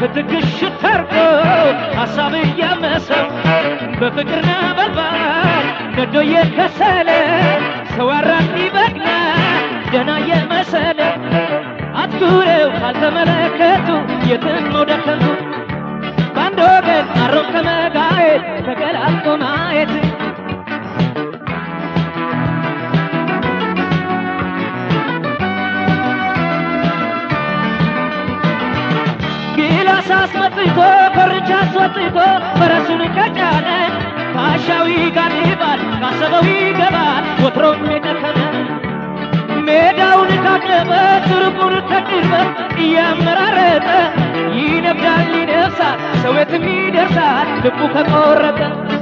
ክትክሽ ታርጎ ሀሳብ እያመሰው በፍቅር ነበልባል ነዶ የከሰለ ሰው አራት ይበቅና ደና የመሰለ አትኩረው ካልተመለከቱ የትም መውደቅ ከንቱ በአንድ ወገን አሮ ከመጋየት ተገላልጦ ማየት ጊላስ አስመጥቶ ኮርቻ አስወጥቶ ፈረሱን ከጫነ ካሻዊ ጋር ይባል ካሰበው ይገባል ወትሮም የጨከነ ሜዳውን ካቀበ ትርቁን ከቅርበት እያመራረጠ ይነብዳል ይነፍሳል ሰው የትም ይደርሳል ልቡ ከቆረጠ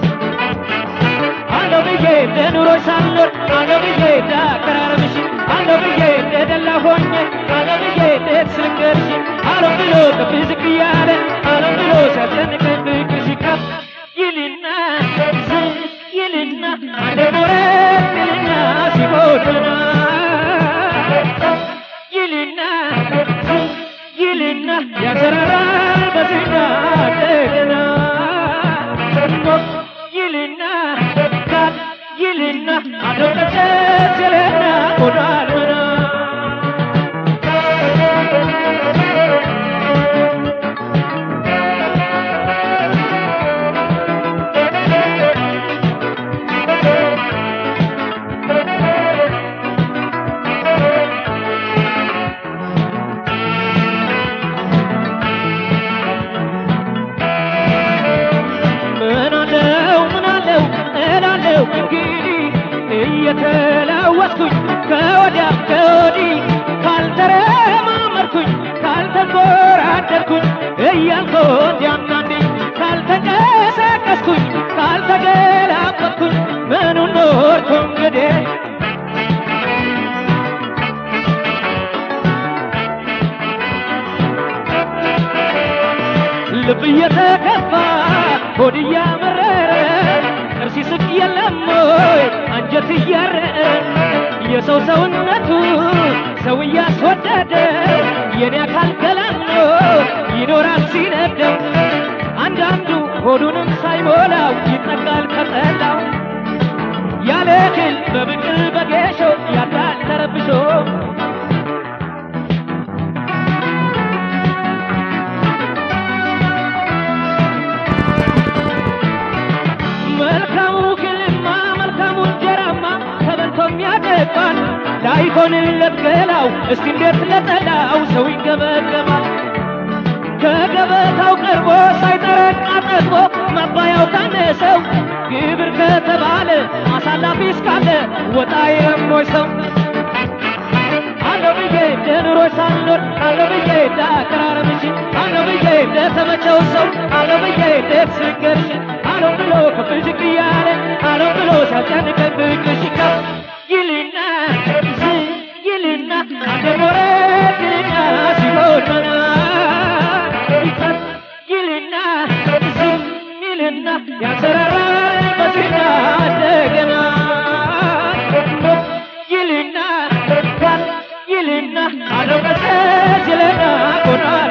አለው ብዬ እንደ ኑሮች ሳልኖር አለው ብዬ እንደ አቀራረብሽ አለው ብዬ እንደ ደላ ሆኜ አለው ብዬ እንዴት ስልንገርሽ አለው ብሎ ከፍ ዝቅ እያለ አለው ብሎ ሲያስጨንቀኝ ፍቅርሽ ከፍ ይልና ዝቅ ይልና አንዴ ሞረት ይልና ሲሞትና ይልና ዝቅ ይልና ያሰራራል በስጋ እንደገና ይልና ካል ይልና አደረሰት ይልና ቆዳልመና ምን አለው ምን አለው እላለው እንግዲህ እየተለወጥኩኝ ከወዲያ ከወዲህ ካልተረማመርኩኝ ካልተንጎራደድኩኝ እያልኩት ያናንዴ ካልተንቀሳቀስኩኝ ካልተገላበጥኩኝ ምኑን ኖርኩ እንግዲህ ልብ እየተከፋ ሆድ እያመረረ ጥርስ ይስቅ የለም ወይ አንጀት እያረረ የሰው ሰውነቱ ሰው እያስወደደ የኔ አካል ገላኖ ይኖራል ሲነደው አንዳንዱ ሆዱንም ሳይሞላው ይጠቃል ከጠላው ያለ እህል በብቅል በጌሾ ያዳል ተረብሾ መልካሙ ግልማ መልካሙ እንጀራማ ተበልቶ የሚያደባል ላይሆንለት ገላው እስቲ እንዴት ለጠላው ሰው ይገበገባል ከገበታው ቀርቦ ሳይጠረቃ ጠግቦ መባያው ካነሰው ግብር ከተባለ አሳላፊ እስካለ ወጣ የሞይ ሰው አለው ብዬ እንደ ኑሮች ሳልኖር አለው ብዬ እንደ አቀራረብሽ አለው ብዬ እንደ ተመቸው ሰው አለው ብዬ እንዴት ስንገርሽ አለው ብሎ ከፍ ዝቅ እያለ አለው ብሎ ሲያጨንቀኝ ፍቅርሽ ከፍ ይልና ዝቅ ይልና አንዴ ሞረት ይልና ሲሆን መና ይቀር ይልና ዝቅ ይልና ያንሰራራል በስጋ እንደገና ይልና ካል ይልና አለው መሰስ ይልና ቆዳ